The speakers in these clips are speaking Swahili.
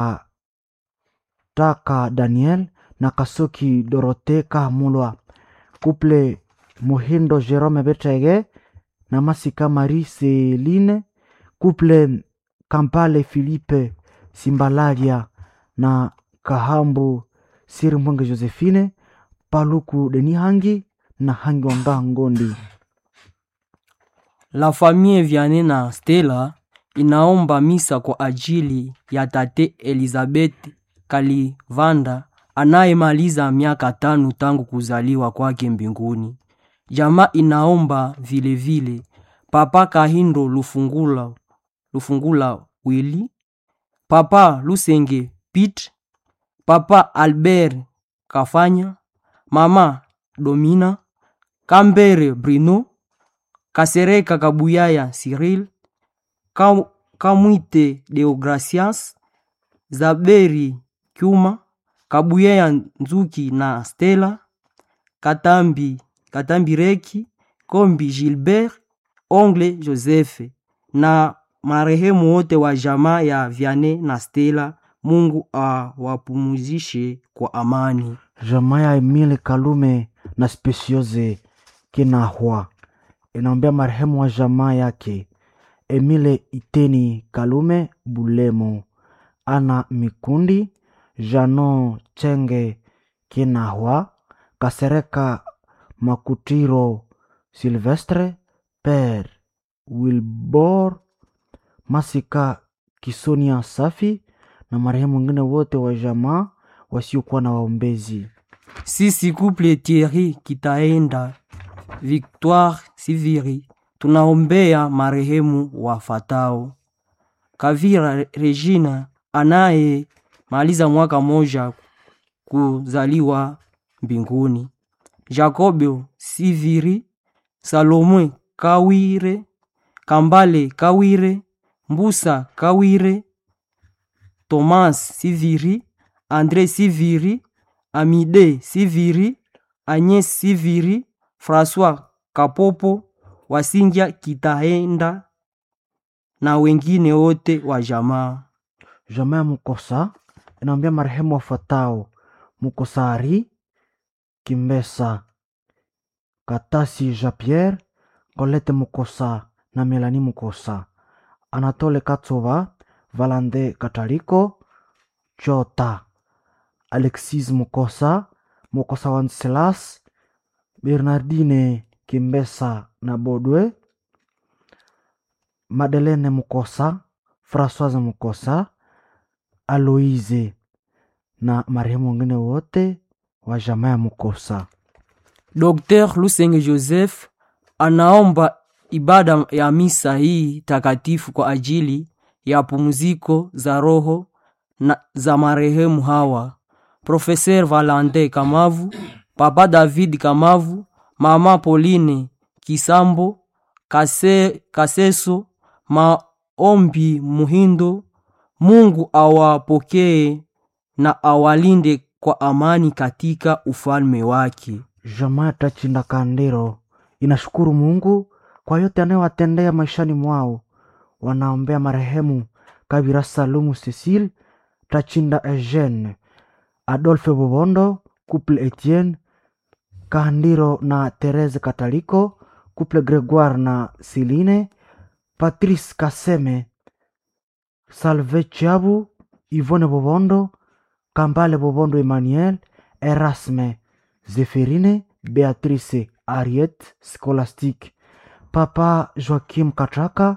Taka Daniel na Kasuki Dorote Kahamulwa Couple Muhindo Jerome Betege na Masika Marie Celine Couple Kampale Philippe Simbalaria na Kahambu Siri Mwenge Josephine Paluku Deni Hangi na Hangi Wanga Ngondi. La famille Vianney na Stella inaomba misa kwa ajili ya tate Elizabeth Kalivanda anayemaliza miaka tano tangu kuzaliwa kwake mbinguni. Jamaa inaomba vilevile vile, Papa Kahindo Lufungula, Lufungula Willy, Papa Lusenge Pete, Papa Albert Kafanya, Mama Domina, Kambere Bruno, Kasereka Kabuyaya Cyril, Kam, Kamwite Deogracias, Zaberi Kyuma, Kabuyaya Nzuki na Stella, Katambi Katambi Reki, Kombi Gilbert, Ongle Joseph na marehemu wote wa jamaa ya Vianney na Stella. Mungu awapumuzishe kwa amani. Jamaa ya Emile Kalume na Speciose Kinahwa inaombea marehemu wa jamaa yake Emile Iteni Kalume Bulemo, Ana Mikundi, Jano Chenge Kinahwa, Kasereka Makutiro Silvestre, Pere Wilbor Masika Kisonia Safi na marehemu wengine wote wa jamaa wasiokuwa na waombezi. Sisi couple Thierry Kitaenda Victoire Siviri tunaombea marehemu wafatao: Kavira Regina anaye maliza mwaka moja kuzaliwa mbinguni, Jacobo Siviri, Salome Kawire, Kambale Kawire, Mbusa Kawire, Thomas Siviri, Andre Siviri, Amide Siviri, Agnes Siviri, François Kapopo, Wasingia Kitaenda na wengine wote wa jamaa. Jamaa ya Mukosa inaombea marehemu wafuatao: Mukosari Kimbesa, Katasi Jean Pierre, Colette Mukosa na Melanie Mukosa, Anatole Katsova, Valande Kataliko, Chota, Alexis Mukosa, Mukosa Wanselas, Bernardine Kimbesa na Bodwe, Madeleine Mukosa, Françoise Mukosa, Aloise na marehemu wengine wote wa jamaa ya Mukosa. Dr. Lusenge Joseph anaomba ibada ya misa hii takatifu kwa ajili ya pumziko za roho na za marehemu hawa: Profeser Valante Kamavu, Papa David Kamavu, Mama Pauline Kisambo, Kase, Kaseso, Maombi Muhindo. Mungu awapokee na awalinde kwa amani katika ufalme wake. Jamaa ya Tachinda Kandiro inashukuru Mungu kwa yote anayowatendea maishani mwao. Wanaombea marehemu Kabira Salumu Cecile, Tachinda Eugene, Adolphe Bobondo, Couple Etienne Kandiro na Therese Kataliko, Couple Gregoire na Celine, Patrice Kaseme, Salve Chiabu, Yvonne Bobondo, Kambale Bobondo Emmanuel, Erasme Zeferine, Beatrice Ariette Scholastique, Papa Joaquim Katraka,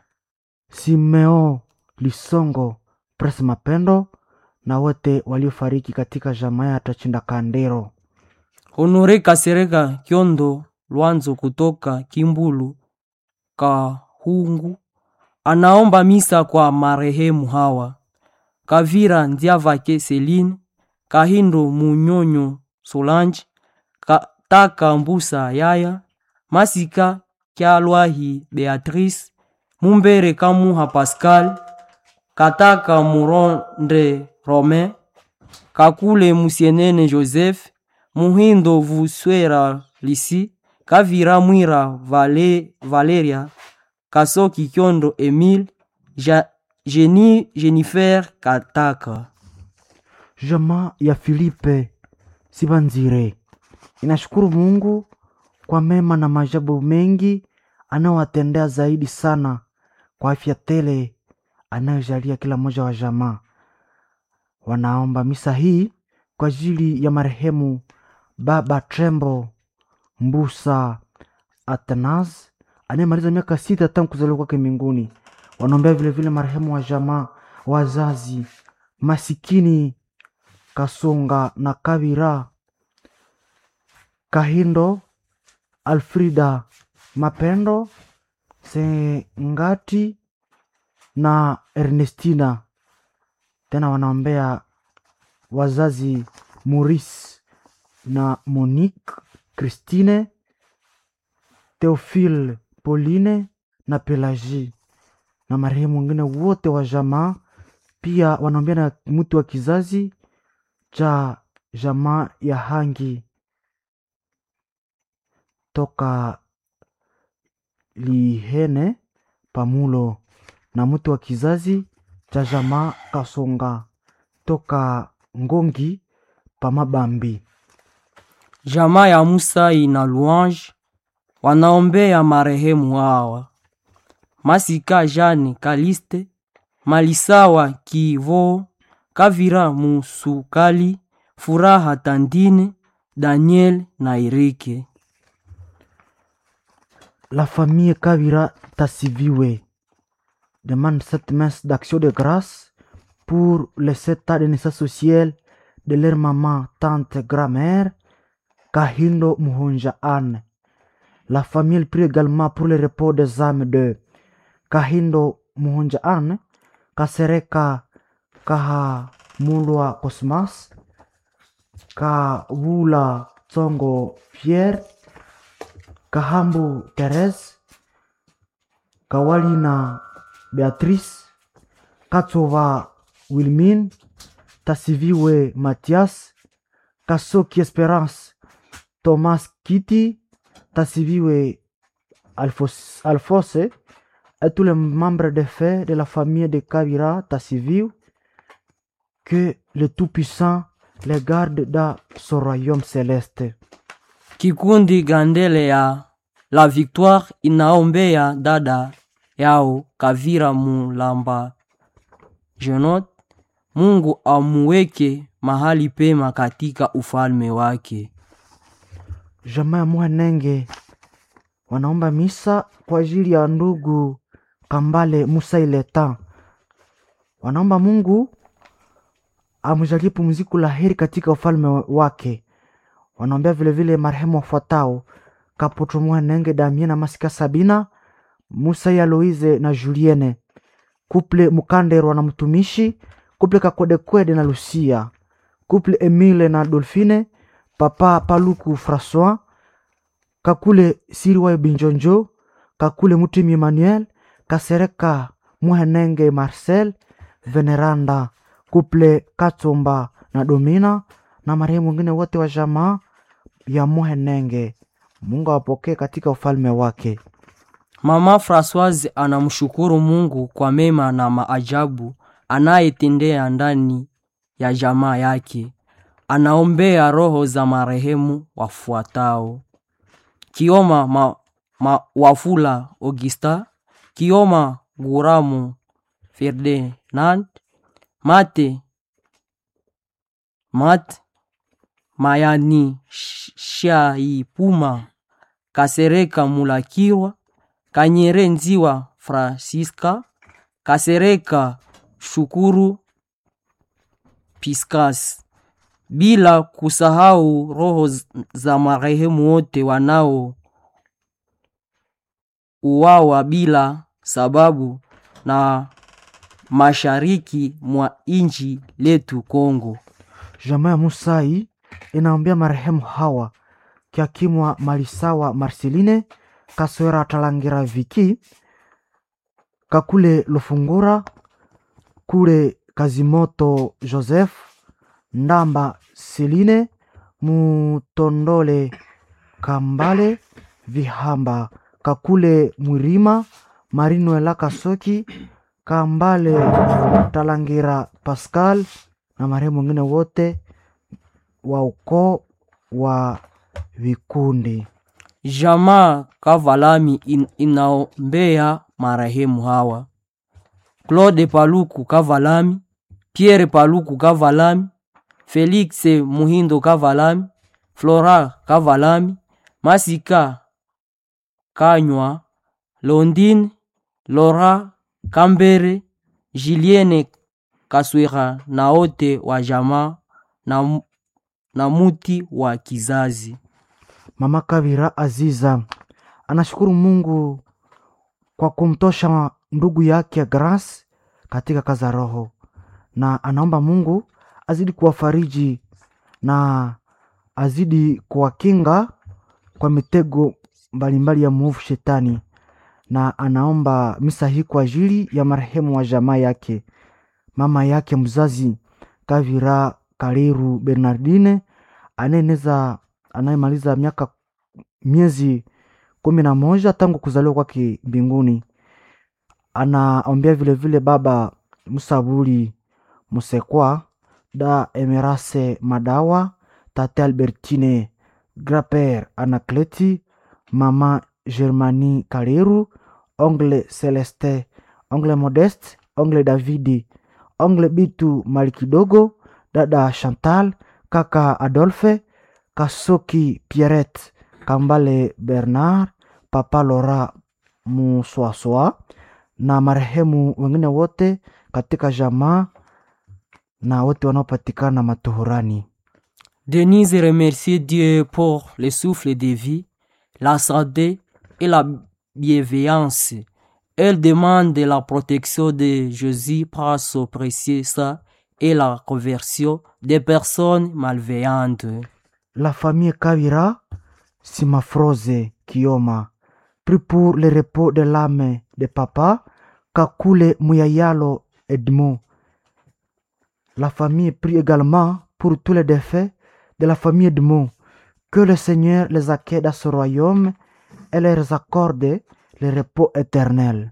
Simeo Lisongo, Pres Mapendo na wote waliofariki katika jamaa ya Tachinda Kandero. Honore Kasereka Kyondo Lwanzo kutoka Kimbulu Kahungu anaomba misa kwa marehemu hawa: Kavira Ndiavake Celine, Kahindo Munyonyo Solange, Kataka Mbusa Yaya, Masika Kyalwahi Beatrice, Mumbere Kamuha Pascal, Kataka Muronde Romain, Kakule Musienene Joseph, Muhindo Vuswera Lisi, Kavira Mwira Vale, Valeria, Kasoki Kyondo Emile, ja, Jenny, Jennifer Kataka. Jamaa ya Filipe Sibanzire inashukuru Mungu kwa mema na maajabu mengi anayowatendea zaidi sana kwa afya tele anayojalia kila mmoja wa jamaa. Wanaomba misa hii kwa ajili ya marehemu Baba Trembo Mbusa Atanas anayemaliza miaka sita tangu kuzaliwa kwake mbinguni. Wanaombea vilevile marehemu wa jamaa, wazazi masikini Kasonga na Kabira Kahindo, Alfrida Mapendo Sengati na Ernestina. Tena wanaombea wazazi Maurice na Monique, Christine, Theophile, Pauline na Pelagie na marehemu wengine wote wa jamaa. Pia wanaombea na mtu wa kizazi cha jamaa ya Hangi toka Lihene Pamulo na mtu wa kizazi cha jamaa Kasonga toka Ngongi Pamabambi. Jamaa ya Musai na Louange wanaombea marehemu hawa: Masika Jane Kaliste, Malisawa Kivo, Kavira Musukali, Furaha Tandine, Daniel na Erike. La famille Kavira Tassiviwe demande cette messe d'action de grâce pour les sept ans de naissance au ciel de leur maman, tante, grand-mère, Kahindo Muhonja Anne. La famille prie également pour le repos des âmes de Kahindo Muhonja Anne, Kasereka Kahamulwa Cosmas, Kawula Tsongo Pierre, Kahambu Therese, Kawalina Beatrice, Katsova Wilmine, Tassiviwe Mathias, Kasoki Esperance, Thomas Kitty, Tassiviwe Alphos- Alphonse et tous les membres de fait de la famille de Kavira Tassiviw, que le Tout-Puissant les garde dans son royaume céleste. Kikundi Grandele ya La Victoire inaombea dada yao Kavira Mulamba Jenot, Mungu amuweke mahali pema katika ufalme wake. Jamaa ya Muhenenge wanaomba misa kwa ajili ya ndugu Kambale Musa Ileta. Wanaomba Mungu amjalie pumziko la heri katika ufalme wake. Wanaombea vilevile marehemu wafuatao: Kapoto Muhenenge, Damien na Masika Sabina, Musa ya Loize na Julienne, kuple Mukanderwa na mtumishi, kuple Kakodekwede na Lucia, kuple Emile na Dolphine, papa Paluku Francois, kakule Siriwayo Binjonjo, kakule Mutimi Emmanuel, Kasereka Muhenenge Marcel, Veneranda, kuple Katsomba na Domina na marehemu wengine wote wa jamaa ya Muhenenge. Mungu awapokee katika ufalme wake. Mama Françoise anamshukuru Mungu kwa mema na maajabu anayetendea ndani ya jamaa yake. Anaombea roho za marehemu wafuatao: Kioma ma, ma, Wafula Augusta, Kioma Guramu Ferdinand, Mate Mat Mayani Sh- Shaipuma, Kasereka Mulakirwa, Kanyere Nziwa Francisca, Kasereka Shukuru Piscas, bila kusahau roho z- za marehemu wote wanao uwawa bila sababu na mashariki mwa inchi letu Kongo. Jamaa ya Musai inaombea marehemu hawa Kiakimwa Malisawa Marceline Kaswera Talangira Viki Kakule Lufungura Kule Kazimoto Joseph Ndamba Seline Mutondole Kambale Vihamba Kakule Mwirima Marinuela Kasoki Kambale Talangira Pascal na marehemu wengine wote wa ukoo wa vikundi. Jamaa Kavalami in, inaombea marehemu hawa: Claude Paluku Kavalami, Pierre Paluku Kavalami, Felix Muhindo Kavalami, Flora Kavalami, Masika Kanywa, Londine Lora Kambere, Julienne Kaswera na wote wa jamaa na, mu- na muti wa kizazi. Mama Kavira Aziza anashukuru Mungu kwa kumtosha ndugu yake Grace katika kazi ya roho, na anaomba Mungu azidi kuwafariji na azidi kuwakinga kwa mitego mbalimbali ya mwovu shetani, na anaomba misa hii kwa ajili ya marehemu wa jamaa yake, mama yake mzazi Kavira Kaliru Bernardine anayeneza anayemaliza miaka miezi kumi na moja tangu kuzaliwa kwake mbinguni. Anaombea vilevile baba Musabuli Musekwa, da Emerase Madawa, tate Albertine Graper Anakleti, mama Germani Kaleru, ongle Celeste, ongle Modeste, ongle Davidi, ongle Bitu Malikidogo, dada Chantal, kaka Adolphe, Kasoki Pierrette, Kambale Bernard, papa Lora Muswaswa na marehemu wengine wote katika jamaa na wote wanaopatikana matuhurani. Denise remercie Dieu pour le souffle de vie, la santé et la bienveillance. Elle demande la protection de Jésus par son précieux sang et la conversion des personnes malveillantes. La famille Kavira Simafroze Kioma prie pour le repos de l'âme de papa Kakule Muyayalo Edmond. La famille prie également pour tous les défaits de la famille Edmond. Que le Seigneur les accueille dans ce royaume et leur accorde le repos éternel.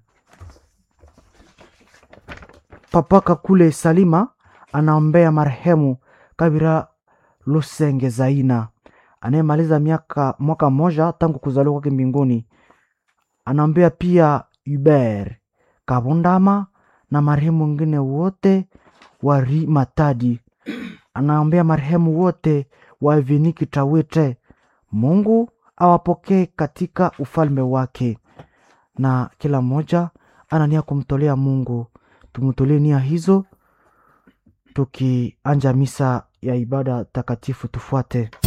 Papa Kakule Salima anaombea marehemu Kabira Lusenge Zaina anayemaliza miaka mwaka mmoja tangu kuzaliwa kwake mbinguni. Anaombea pia Hubert Kabundama na marehemu wengine wote wa Ri Matadi. Anaombea marehemu wote wa Eveniki Tawite. Mungu awapokee katika ufalme wake, na kila mmoja ana nia kumtolea Mungu. Tumtolee nia hizo tukianja misa ya ibada takatifu. Tufuate.